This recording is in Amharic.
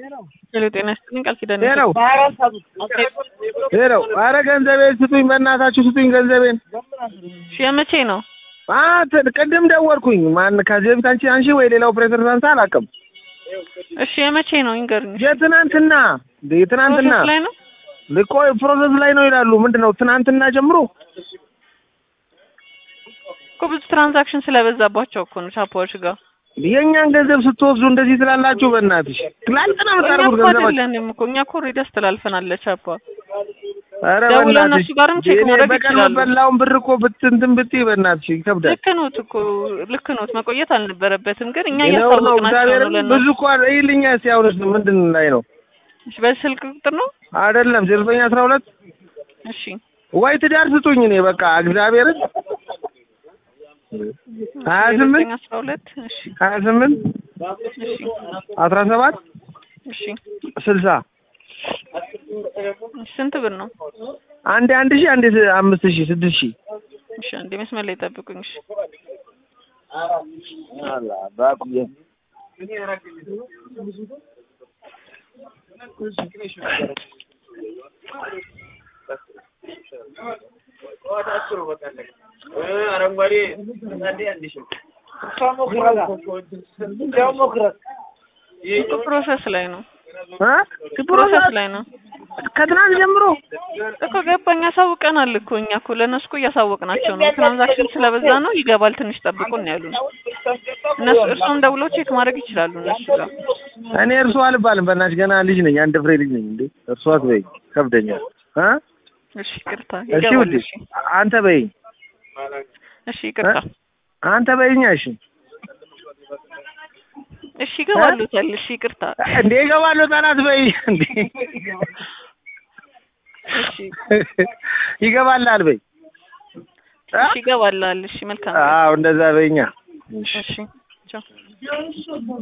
ሄሎ ጤና ይስጥልኝ ቃል ኪዳን ሄሎ ሄሎ፣ ኧረ ገንዘቤን ስጡኝ፣ በእናታችሁ ስጡኝ ገንዘቤን። እሺ የመቼ ነው? አንተ ቅድም ደወልኩኝ። ማን ከዚህ በፊት አንቺ አንቺ ወይ ሌላ ኦፕሬተር ሳንሳ አላውቅም። እሺ የመቼ ነው ይንገሩኝ። የትናንትና እንደ የትናንትና ፕሮሰስ ላይ ነው። ልቆ ፕሮሰስ ላይ ነው ይላሉ። ምንድን ነው ትናንትና ጀምሮ እኮ ብዙ ትራንዛክሽን ስለበዛባቸው እኮ ነው ቻፓዎች ጋር የእኛን ገንዘብ ስትወስዱ እንደዚህ ትላላችሁ። በእናትሽ ትላንትና እኛ የምታደርጉት እኮ ገንዘባችሁ አይደለንም እኮ እኛ እኮ ኦልሬዲ አስተላልፈናል ለቻፓ። ኧረ ደውለው በእናትሽ እነሱ ጋርም ቼክ እኔ ማድረግ በቀን ይችላሉ። በላውን ብር እኮ ብትንትን ብትይ በእናትሽ ይከብዳል። ልክ ኖት እኮ ልክ ኖት፣ መቆየት አልነበረበትም። ግን እኛ ይኸው ነው እያሳወቅናቸው እግዚአብሔር ነው ለእነሱ። ብዙ እኮ ይልኛ ሲያውንስ ምንድን ላይ ነው እሺ በስልክ ቁጥር ነው። አይደለም ዘጠኝ አስራ ሁለት እሺ ወይ ትዳር ስጡኝ። እኔ በቃ እግዚአብሔርን ሀያ ስምንት ዘጠኝ አስራ ሁለት እሺ ሀያ ስምንት እሺ አስራ ሰባት እሺ ስልሳ እሺ ስንት ብር ነው? አንዴ አንድ ሺህ አንዴ አምስት ሺህ ስድስት ሺህ እሺ አንዴ መስመር ላይ ጠብቁኝ። እሺ እኮ ፕሮሰስ ላይ ነው። እ ፕሮሰስ ላይ ነው ከትናንት ጀምሮ እኮ ገባኝ። ያሳውቀናል እኮ እኛ እኮ ለእነሱ እኮ እያሳወቅናቸው ነው። ትራንዛክሽን ስለበዛ ነው ይገባል፣ ትንሽ ጠብቁን ያሉን እነሱ። እርሱም ደውለው ቼክ ማድረግ ይችላሉ እነሱ ጋር። እኔ እርሷ አልባልም። በእናትሽ ገና ልጅ ነኝ፣ አንድ ፍሬ ልጅ ነኝ። እንዴ እርሷ አትበይኝ፣ ከብደኛል። እ እሺ ይቅርታ፣ እሺ ይገባል። ውዴ እሺ አንተ በይኝ፣ እሺ ይቅርታ፣ አንተ በይኛ። እሺ እሺ ይገባሉታል። እሺ ይቅርታ፣ እንዴ እገባለሁ፣ ጠላት በይ እንዴ እሺ ይገባላል በይ። እሺ ይገባላል። እሺ መልካም። አዎ እንደዛ በይኛ። እሺ ቻው